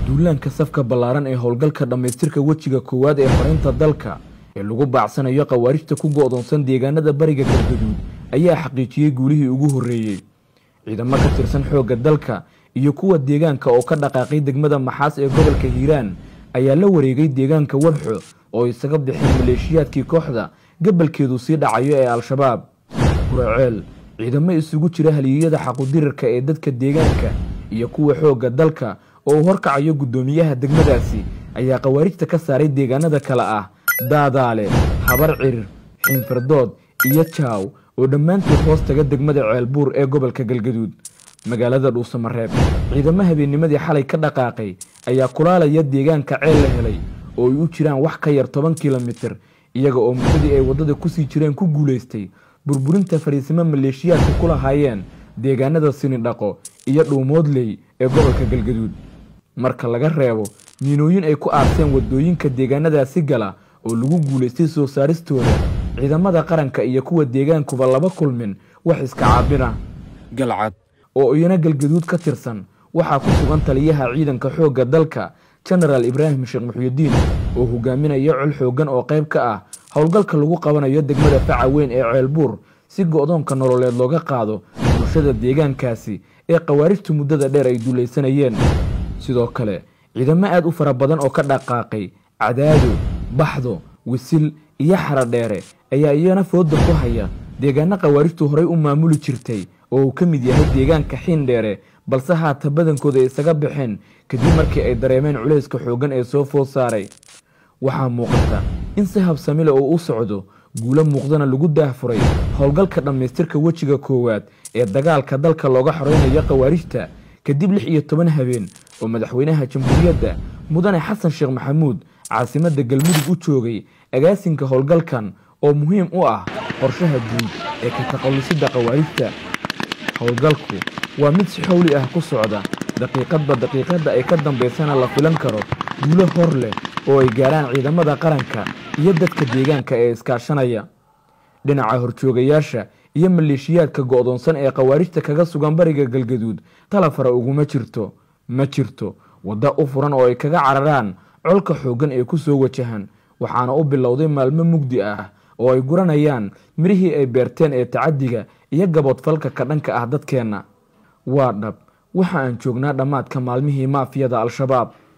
duulaanka safka ballaaran ee howlgalka dhammaystirka wejiga koowaad ee xoreynta dalka ee lagu baacsanayo khawaarijta ku go'doonsan deegaanada bariga galgaduud ayaa xaqiijiyey guulihii ugu horreeyey ciidamo ka tirsan xoogga dalka iyo kuwa deegaanka oo ka dhaqaaqay degmada maxaas ee gobolka hiiraan ayaa la wareegay deegaanka warxo oo isaga bixeen maleeshiyaadkii kooxda gabalkeedu sii dhacayo ee al-shabaab guraceel ciidamo isugu jira haliyeyada xaqudirirka ee dadka deegaanka iyo kuwa xoogga dalka oo uu horkacayo guddoomiyaha degmadaasi ayaa khawaarijta ka saaray deegaanada kale ah daadaale habar cirir xiinfirdood iyo jaaw oo dhammaantood hoos taga degmada ceelbuur ee gobolka galgaduud magaalada dhuusamareeb ciidamo habeennimadii xalay ka dhaqaaqay ayaa kulaalaya deegaanka ceel la helay oo ay u jiraan wax ka yar toban kilomitir iyaga oo muddadii ay waddada kusii jireen ku guulaystay burburinta fariisimo maleeshiyaadka ku lahaayeen deegaanada sinidhaqo iyo dhuumoodley ee gobolka galgaduud marka laga reebo miinooyin ay ku aarseen waddooyinka deegaanadaasi gala oo lagu guulaystay soo saaristooda ciidamada qaranka iyo kuwa deegaankuba laba kulmin wax iska caabina galcad oo iyana galgaduud ka tirsan waxaa ku sugan taliyaha ciidanka xoogga dalka jenaraal ibraahim sheekh muxyidiin oo hogaaminaya col xooggan oo qayb ka ah howlgalka lagu qabanayo degmada faca weyn ee ceelbuur si go-doonka nololeed looga qaado bulshada deegaankaasi ee khawaarijtu muddada dheer ay duulaysanayeen sidoo kale ciidamo aad u fara badan oo ka dhaqaaqay cadaado baxdo wisil iyo xaradheere ayaa iyana fooda ku haya deegaano khawaarijtu horay u maamuli jirtay oo uu ka mid yahay deegaanka xiindheere balse haata badankooda ay isaga baxeen kadib markii ay dareemeen culayska xooggan ee soo food saaray waxaa muuqata in si habsamile oo u socdo guulo muuqdana lagu daahfuray howlgalka dhammaystirka wejiga koowaad ee dagaalka dalka looga xoreynayo khawaarijta kadib lix iyo toban habeen oo madaxweynaha jamhuuriyadda mudane xasan sheekh maxamuud caasimadda galmudug u joogay agaasinka howlgalkan oo muhiim u ah qorshaha guud ee ka taqallusidda khawaarijta howlgalku waa mid si xowli ah ku socda daqiiqadba daqiiqadda ay ka dambaysana la filan karo guulo hor leh oo ay gaaraan ciidamada qaranka iyo dadka deegaanka ee iskaashanaya dhinaca horjoogayaasha iyo maleeshiyaadka go'doonsan ee khawaarijta kaga sugan bariga galgaduud talafara uguma jirto ma jirto wadda u furan oo ay kaga cararaan colka xooggan ee ku soo wajahan waxaana u bilowday maalmo mugdi ah oo ay guranayaan mirihii ay beerteen ee tacaddiga iyo gaboodfalka ka dhanka ah dadkeenna waa dhab waxa aan joognaa dhammaadka maalmihii maafiyada al-shabaab